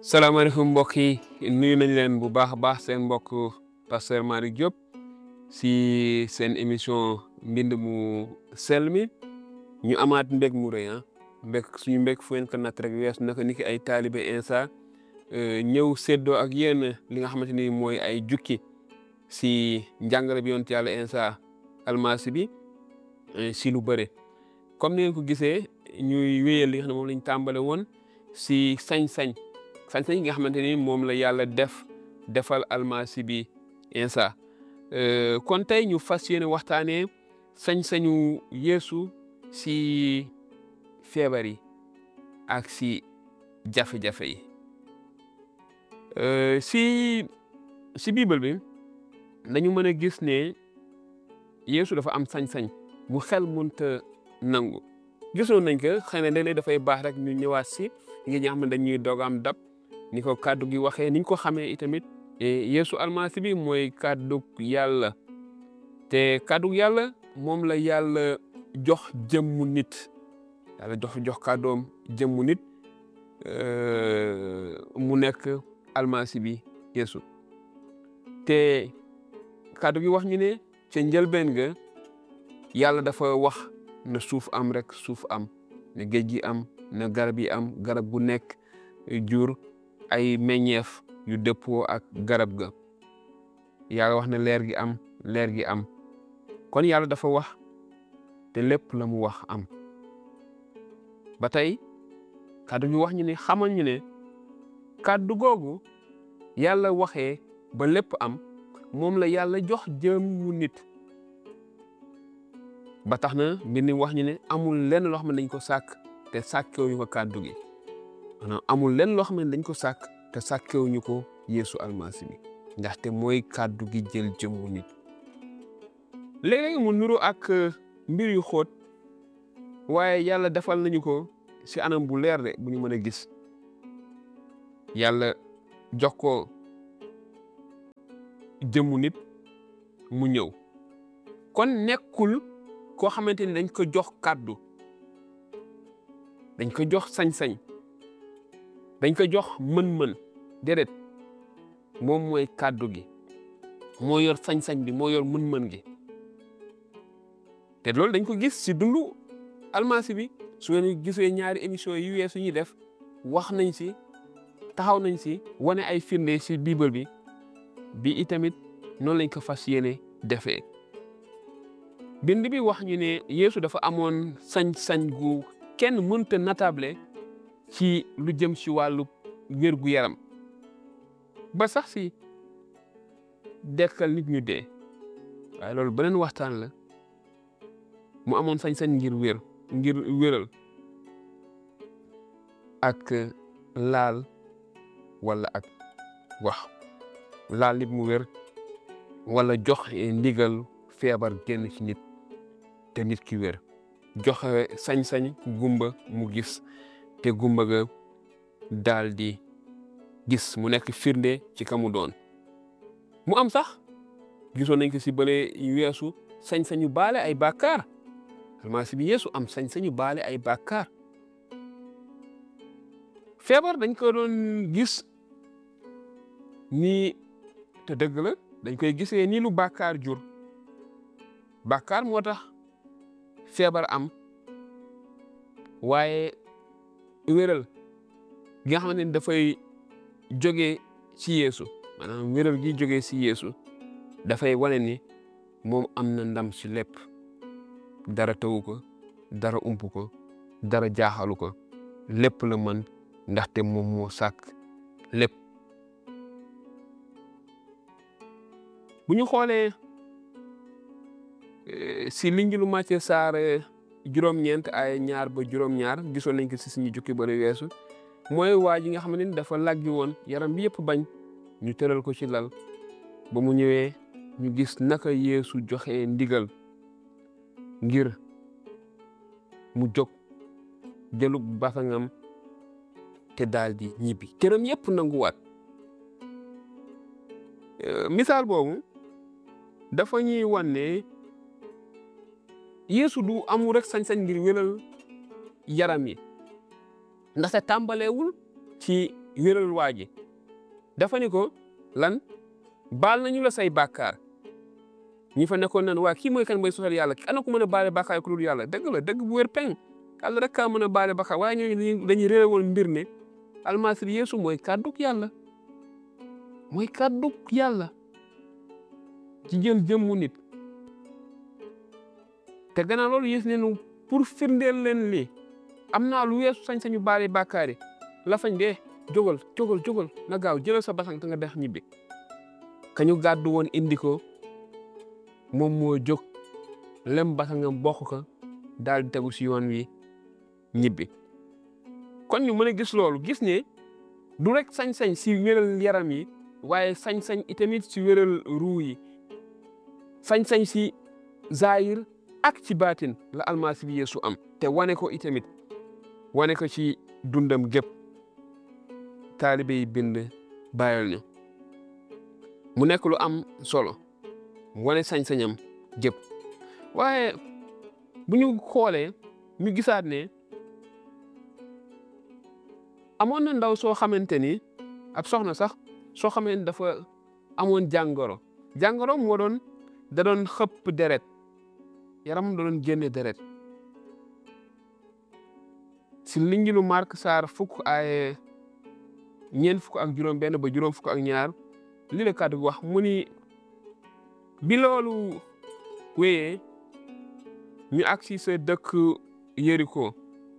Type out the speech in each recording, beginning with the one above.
salaamaaleykum mbokk yi nuyu nañ leen bu baax a baax seen mbokk pasteur Malick Diop si seen émission mbind mu sell mi ñu amaat mbég mu rëy ah mbég suñu mbég fu ngeen ko natt rek weesu naka ni ki ay taalibe insa ñëw séddoo ak yéen li nga xamante ni mooy ay jukki si njàngale bi yonent yàlla insa almasi bi si lu bëre comme ni ngeen ko gisee ñuy wéyal li nga xam ne moom lañ tàmbale woon si sañ-sañ sañ-sañ yi nga xamante ni moom la yàlla def defal almasi bi insa kon tey ñu fas yéene waxtaanee sañ-sañu yeesu si feebar yi ak si jafe-jafe yi si si bible bi dañu mën a gis ne yeesu dafa am sañ-sañ bu xel mënta nangu gisoon nañ ko xëy na léeg-léeg dafay baax rek ñu ñëwaat si ngir ñi nga xam ne dañuy doog am dab ni ko kàddu gi waxee niñ ko xamee itamit yeesu almasi bi mooy kàddu yàlla te kàddu yàlla moom la yàlla jox jëmmu nit yàlla jox jox kàddoom jëmmu nit mu nekk almasi bi yeesu te kàddu gi wax ñu ne ca njëlbeen ga yàlla dafa wax na suuf am rek suuf am na géej gi am na garab yi am garab gu nekk jur ay meññeef yu dëppoo ak garab ga yàlla wax na leer gi am leer gi am kon yàlla dafa wax te lépp la mu wax am ba tey kàddu gi wax ñu ne xamal ñu ne kàddu googu yàlla waxee ba lépp am moom la yàlla jox jëm mu nit ba tax na mbir mi wax ñu ne amul lenn loo xam ne dañ ko sàkk te sàkkewuñu ko kàddu gi maanaam amul lenn loo xam ne dañ ko sàkk te sàkkewuñu ko yeesu almasi bi ndaxte mooy kàddu gi jël jëmmu nit léeg-léeg mu nuru ak mbir yu xóot waaye yàlla defal nañu ko si anam bu leer de bu ñu mën a gis yàlla jox ko jëmmu nit mu ñëw kon nekkul koo xamante ni dañ ko jox kàddu dañ ko jox sañ-sañ dañ ko jox mën-mën déedéet moom mooy kàddu gi moo yor sañ-sañ bi moo yor mën-mën gi te loolu dañ ko gis si dundu almasi bi su ngeen gisee ñaari émission yu weesu ñuy def wax nañ si taxaw nañ si wane ay firnde si bible bi bi itamit noonu lañ ko fas yéene defee bind bi wax ñu ne Yeesu dafa amoon sañ-sañ gu kenn mënta natable ci lu jëm ci wàllu wér gu yaram ba sax si dekkal nit ñu dee waaye loolu beneen waxtaan la mu amoon sañ-sañ ngir wér ngir wéral ak laal wala ak wax laal nit mu wér wala jox ndigal feebar génn ci nit te nit ki wér joxe sañ-sañ gumba mu gis te gumba ga daal di gis mu nekk firnde ci ka mu doon mu am sax gisoon nañ ko si bële weesu sañ-sañu baale ay bàkkaar almasi bi yeesu am sañ-sañu baale ay bàkkaar feebar dañ ko doon gis nii te dëgg la dañ koy gisee nii lu bàkkaar jur bàkkaar moo tax feebar am waaye wéral gi nga xamante ni dafay jóge ci yeesu maanaam wéral gi jóge ci yeesu dafay wane ni moom am na ndam ci lépp dara tawu ko dara ump ko dara jaaxalu ko lépp la mën ndaxte moom moo sàkk lépp bu ñu xoolee si linjilu Macë saar juróom-ñeent ay ñaar ba juróom-ñaar gisoon nañ ko si suñu jukki bari weesu mooy waa ji nga xam ne dafa laggi woon yaram bi yëpp bañ ñu tëral ko ci lal ba mu ñëwee ñu gis naka Yeesu joxe ndigal ngir mu jóg jëlu basangam te daal di ñibbi këram yëpp nanguwaat misaal boobu dafa ñuy wan ne Yeesu du amul rek sañ-sañ ngir wéral yaram yi ndaxte tàmbaleewul ci wéral waa ji dafa ni ko lan baal nañu la say bàkkaar ñi fa nekkoon nan waa kii mooy kan mooy sosal yàlla ana ko mën a baale bàkkaar ku dul yàlla dëgg la dëgg bu wér peng yàlla rek kaa mën a baale bàkkaar waaye ñooñu dañuy réeré woon mbir ne almasi bi yeesu mooy kàdduk yàlla mooy kàdduk yàlla ci jël jëmmu nit te gannaaw loolu yéesu ne pour firndeel leen lii am naa lu weesu sañ-sañu baale bàkkaar yi la fañ dee jógal jógal jógal na gaaw jëlal sa basang te nga dex ñibbi kañu gàddu woon indi ko moom moo jóg lem basangam bokk ko daal di tegu si yoon wi ñibbi kon ñu mën a gis loolu gis ne du rek sañ-sañ si wéral yaram yi waaye sañ-sañ itamit si wéral ruu yi sañ-sañ si zaahir ak ci baatin la almasi bi yeesu am te wane ko itamit wane ko ci dundam gépp taalibe yi bind bàyyil ñu mu nekk lu am solo wane sañ-sañam gépp waaye bu ñu xoolee ñu gisaat ne amoon na ndaw soo xamante ni ab soxna sax soo xamante ni dafa amoon jàngoro jàngoro moo doon da doon xëpp deret yaram da doon génne deret si linjilu Mark saar fukk ay ñeent fukk ak juróom benn ba juróom fukk ak ñaar li la kàddu wax mu ni bi loolu wéyee ñu agsi sa dëkk Yeriko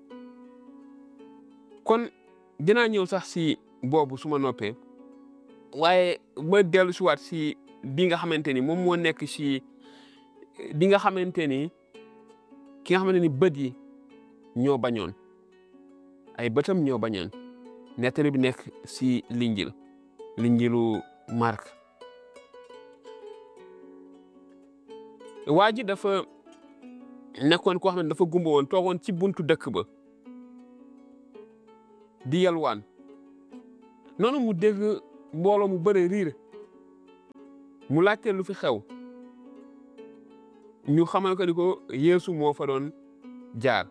kon dinaa ñëw sax si boobu su ma noppee waaye ma dellu si waat si bi nga xamante ni moom moo nekk si bi nga xamante ni ki nga xamante ni bët yi ñoo bañoon ay bëtam ñoo bañoon nettali bi nekk si linjil linjilu Mark waa ji dafa nekkoon koo xam ne dafa gumba woon toogoon ci buntu dëkk ba di yalwaan noonu mu dégg mbooloo mu bëre riir mu laajte lu fi xew ñu xamal ko ni ko Yeesu moo fa doon jaar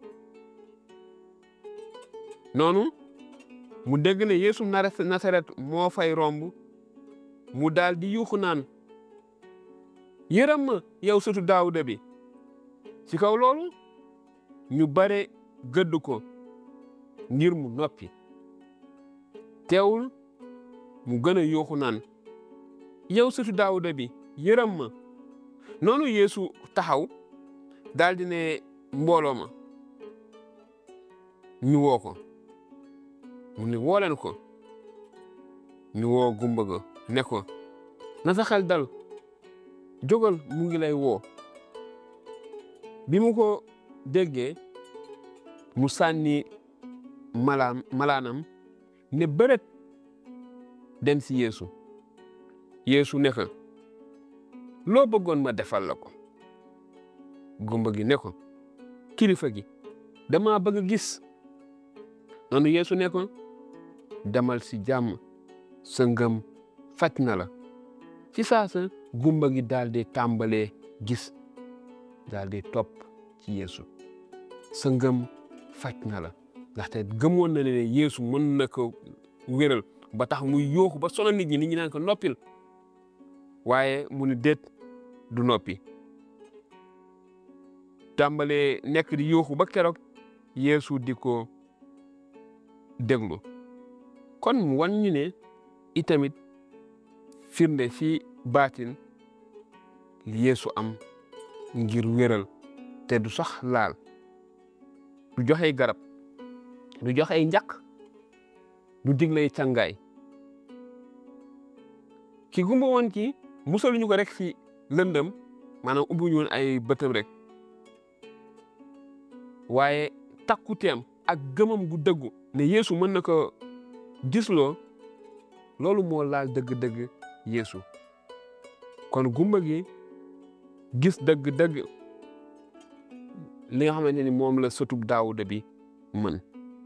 noonu mu dégg ne Yeesu Nasaret moo fay romb mu daal di yuuxu naan yërëm ma yow sëtu Daawuda bi ci kaw loolu ñu bare gëdd ko ngir mu noppi teewul mu gën a yuuxu naan yow sëtu Daawuda bi yërëm ma noonu Yeesu taxaw daal di ne mbooloo ma ñu woo ko mu ne woo leen ko ñu woo gumba ga ne ko na sa xel dal jógal mu ngi lay woo bi mu ko déggee mu sànni malaan malaanam ne bërët dem si Yeesu Yeesu ne ko loo bëggoon ma defal la ko gumba gi ne ko kilifa gi dama bëgg a gis noonu Yeesu ne ko demal si jàmm sa ngëm faj na la ci saasa gumba gi daal di tàmbalee gis daal di topp ci Yeesu sa ngëm faj na la ndaxte gëmoon na ne Yeesu mën na ko wéral ba tax muy yooxu ba sonal nit ñi nit ñi naan ko noppil waaye mu ni déet du noppi tàmbalee nekk di yooxu ba keroog Yeesu di ko déglu kon mu wan ñu ne itamit firnde ci baatin li Yeesu am ngir wéral te du sax laal du joxe garab du joxe njaq du diglay càngaay ki gumba woon ki musaluñu ko rek ci lëndëm maanaam ubbiwuñu woon ay bëtam rek waaye takkuteem ak gëmam gu dëggu ne Yeesu mën na ko gisloo loolu moo laal dëgg-dëgg Yeesu kon gumba gi gis dëgg-dëgg li nga xamante ni moom la sëtub Daawuda bi mën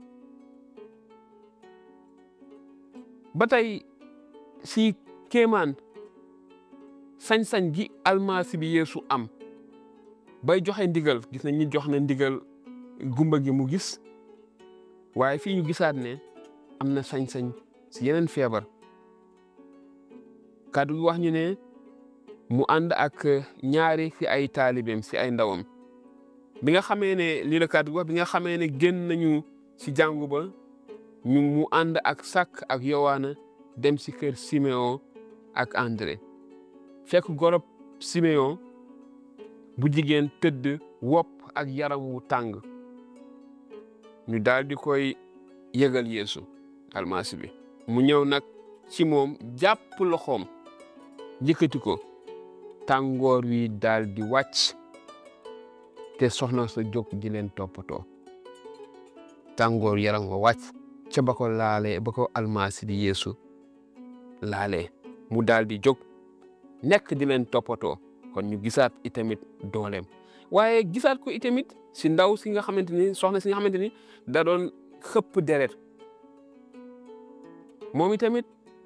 ba tey si kéemaan sañ-sañ gi almasi bi Yeesu am bay joxe ndigal gis nañ ñi jox na ndigal gumba gi mu gis waaye fii ñu gisaat ne am na sañ-sañ si yeneen feebar kàddu gi wax ñu ne mu ànd ak ñaari si ay taalibeem si ay ndawam bi nga xamee ne lii la kàddu gi wax bi nga xamee ne génn nañu si jàngu ba ñu mu ànd ak Sak ak Yowaana dem si kër Siméon ak André fekk gorob Siméon bu jigéen tëdd wopp ak yaram wu tàng ñu daal di koy yëgal Yeesu almasi bi mu ñëw nag ci moom jàpp loxoom yëkkati ko tàngoor wi daal di wàcc te soxna sa jóg di leen toppatoo tàngoor yaram wa wàcc ca ba ko laalee ba ko almasi di Yeesu laalee mu daal di jóg nekk di leen toppatoo kon ñu gisaat itamit dooleem waaye gisaat ko itamit si ndaw si nga xamante ni soxna si nga xamante ni da doon xëpp deret moom itamit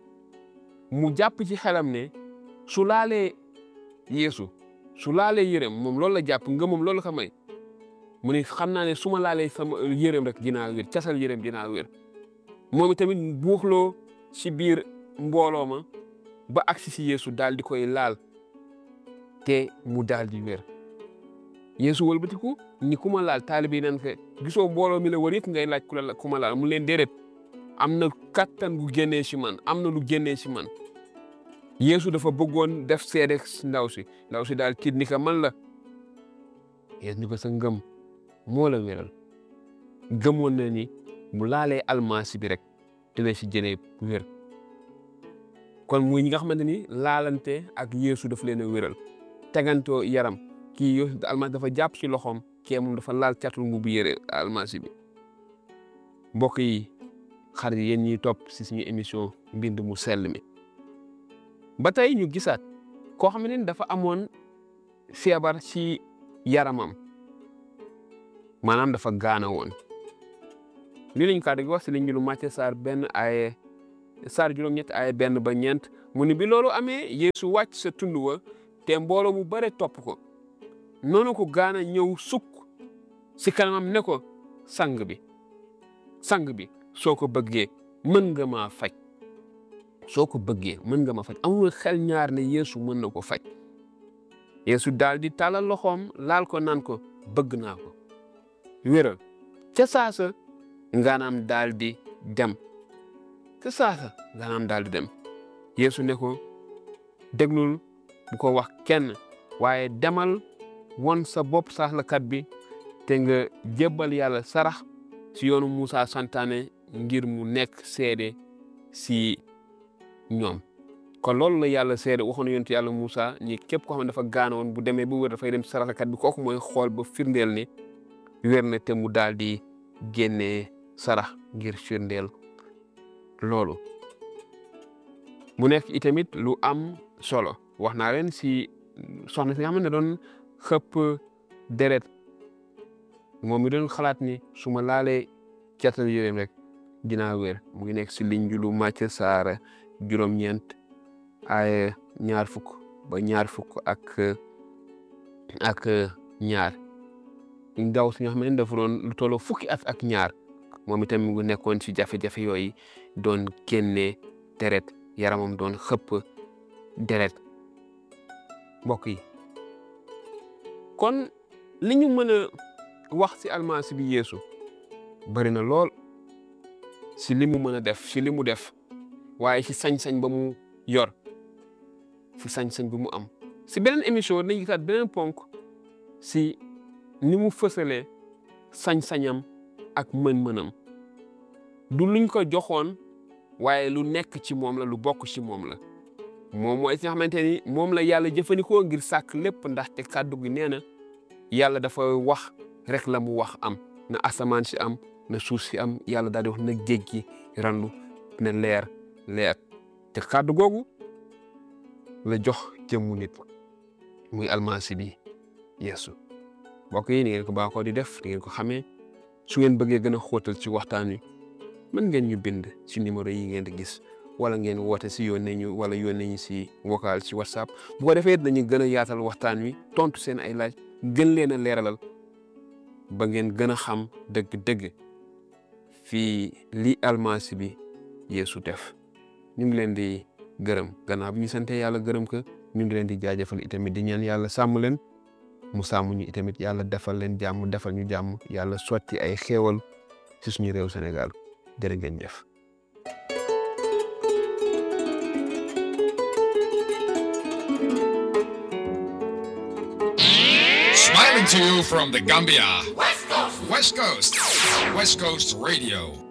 mu jàpp ci xelam ne su laalee Yeesu su laalee yërëm moom loolu la jàpp nga moom loolu la ko may mu ne xam naa ne su ma laalee sama yërëm rek dinaa wér casal yërëm dinaa wér moom itamit buuxloo si biir mbooloo ma ba agsi si Yeesu daal di koy laal te mu daal di wér Yeesu wëlbatiku ni ku ma laal taalibe yi nan ko gisoo mbooloo mi la wër yëpp ngay laaj ku la ku ma laal mu leen déedéet am na kattan gu génnee si man am na lu génnee si man Yeesu dafa bëggoon def seede ndaw si ndaw si daal tiit ni ko man la Yeesu ni ko sa ngëm moo la wéral gëmoon na ni mu laalee almasi bi rek dina si jëlee wér kon muy ñi nga xamante ni laalante ak Yeesu daf leen a wéral tegantoo yaram kii Yeesu almasi dafa jàpp ci loxoom kee moom dafa laal catul mu bu yére almasi bi mbokk yi xarit yéen ñiy topp si suñu émission mbind mu sell mi ba tey ñu gisaat koo xam ne dafa amoon feebar ci yaramam maanaam dafa gaana woon lii lañ kàddu gi wax si liñ lu Màcce saar benn ay saar juróom-ñett ay benn ba ñeent mu ni bi loolu amee Yeesu wàcc sa tund wa te mbooloo mu bare topp ko noonu ko gaana ñëw sukk si kanamam ne ko sang bi sang bi soo ko bëggee mën nga maa faj soo ko bëggee mën nga ma faj amul xel ñaar ne Yeesu mën na ko faj Yeesu daal di tàllal loxoom laal ko naan ko bëgg naa ko wéral ca saasa ngaanaam daal di dem ca saasa ngaanaam daal di dem Yeesu ne ko déglul bu ko wax kenn waaye demal won sa bopp saaxlakat bi te nga jébbal yàlla sarax si yoonu Moussa santaane ngir mu nekk seede si ñoom kon loolu la yàlla seede waxoon yonent yàlla Moussa ni képp koo xam ne dafa gaanoon bu demee bu wér dafay dem saraxlakat bi kooku mooy xool ba firndeel ne wér na te mu daal di génnee sarax ngir firndeel loolu mu nekk itamit lu am solo wax naa leen si soxna si nga xam ne doon xëpp deret moom mi doon xalaat ni su ma laalee catal yéreem rek dinaa wér mu ngi nekk si liñ lu Màcce saara juróom-ñeent ay ñaar fukk ba ñaar fukk ak ak ñaar ndaw si nga xam ne dafa doon lu tolloo fukki at ak ñaar moom itam mu ngi nekkoon si jafe-jafe yooyu doon génnee deret yaramam doon xëpp deret mbokk yi kon li ñu mën a wax si almasi bi Yeesu bari na lool si li mu mën a def si li mu def waaye si sañ-sañ ba mu yor si sañ-sañ bi mu am si beneen émission dañuy gisaat beneen ponk si ni mu fësalee sañ-sañam ak mën-mënam du luñ ko joxoon waaye lu nekk ci moom la lu bokk ci moom la moom mooy si nga xamante ni moom la yàlla jëfandikoo ngir sàkk lépp ndaxte kàddu gi nee na yàlla dafa wax rek la mu wax am na asamaan si am na suuf si am yàlla daal di wax na géej gi randu na leer leer te kàddu googu la jox jëmmu nit muy almasi bi Yeesu mbokk yi ni ngeen ko baaxoo di def di ngeen ko xamee su ngeen bëggee gën a xóotal ci waxtaan wi mën ngeen ñu bind si numéro yi ngeen di gis wala ngeen woote si yónnee ñu wala yónnee ñu si vocal ci whatsapp bu ko defee dañu gën a yaatal waxtaan wi tontu seen ay laaj gën leen a leeralal ba ngeen gën a xam dëgg-dëgg fii li almasi bi Yeesu def ñu ngi leen di gërëm gannaaw bi ñu sante yàlla gërëm ko ñu ngi leen di jaajëfal itamit di ñaan yàlla sàmm leen mu sàmm ñu itamit yàlla defal leen jàmm defal ñu jàmm yàlla sotti ay xéewal ci suñu réew Sénégal jërë ngeen jëf. Smiling to you from the Gambia. West Coast. West Coast. West Coast Radio.